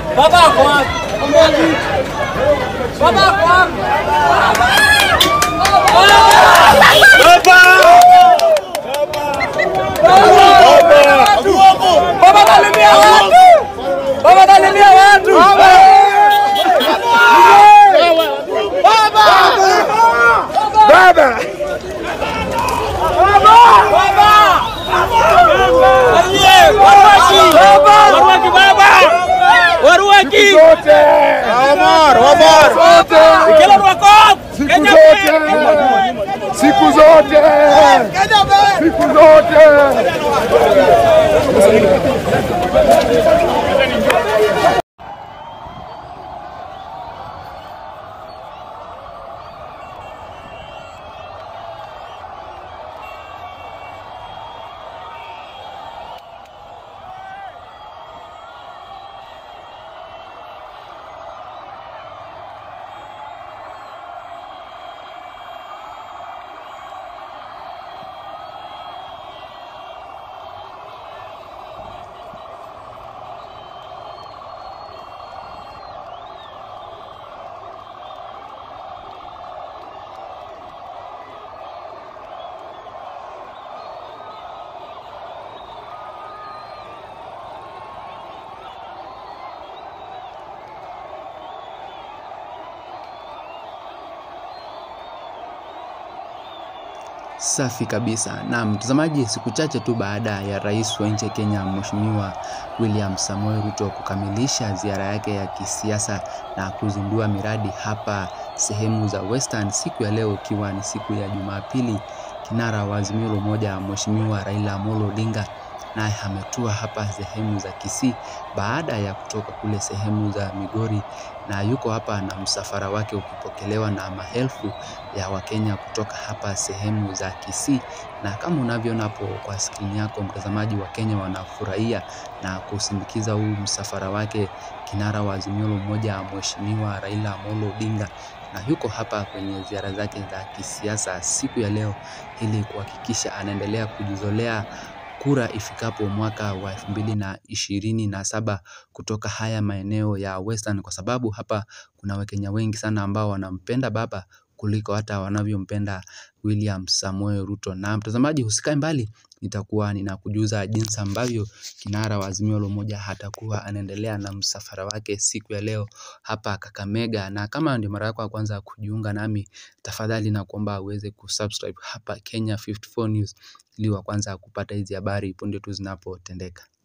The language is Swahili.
Baba ako wapi? Baba ako wapi? Baba kalimia watu. Baba kalimia watu. Baba! Waruaki. Zote! Omar, Omar. Zote! Kila Rwakop. Siku Kenya zote! Siku zote! Siku zote! Safi kabisa. Na mtazamaji, siku chache tu baada ya rais wa nchi ya Kenya Mheshimiwa William Samoei Ruto kukamilisha ziara yake ya kisiasa na kuzindua miradi hapa sehemu za Western siku ya leo ikiwa ni siku ya Jumapili, kinara wa Azimio la Umoja Mheshimiwa Raila Amolo Odinga naye ametua hapa sehemu za Kisii baada ya kutoka kule sehemu za Migori na yuko hapa na msafara wake ukipokelewa na maelfu ya Wakenya kutoka hapa sehemu za Kisii, na kama unavyoona hapo kwa skrini yako mtazamaji, wa Kenya wanafurahia na kusindikiza huu msafara wake kinara wa Azimio la Umoja Mheshimiwa Raila Amolo Odinga na yuko hapa kwenye ziara zake za kisiasa siku ya leo ili kuhakikisha anaendelea kujizolea kura ifikapo mwaka wa elfu mbili na ishirini na saba kutoka haya maeneo ya Western, kwa sababu hapa kuna Wakenya wengi sana ambao wanampenda baba kuliko hata wanavyompenda William Samoei Ruto. Na mtazamaji, usikae mbali, nitakuwa ninakujuza jinsi ambavyo kinara wa Azimio la Umoja atakuwa anaendelea na msafara wake siku ya leo hapa Kakamega. Na kama ndio mara yako ya kwanza kujiunga nami, tafadhali na kuomba uweze kusubscribe hapa Kenya 54 News ili wa kwanza kupata hizi habari punde tu zinapotendeka.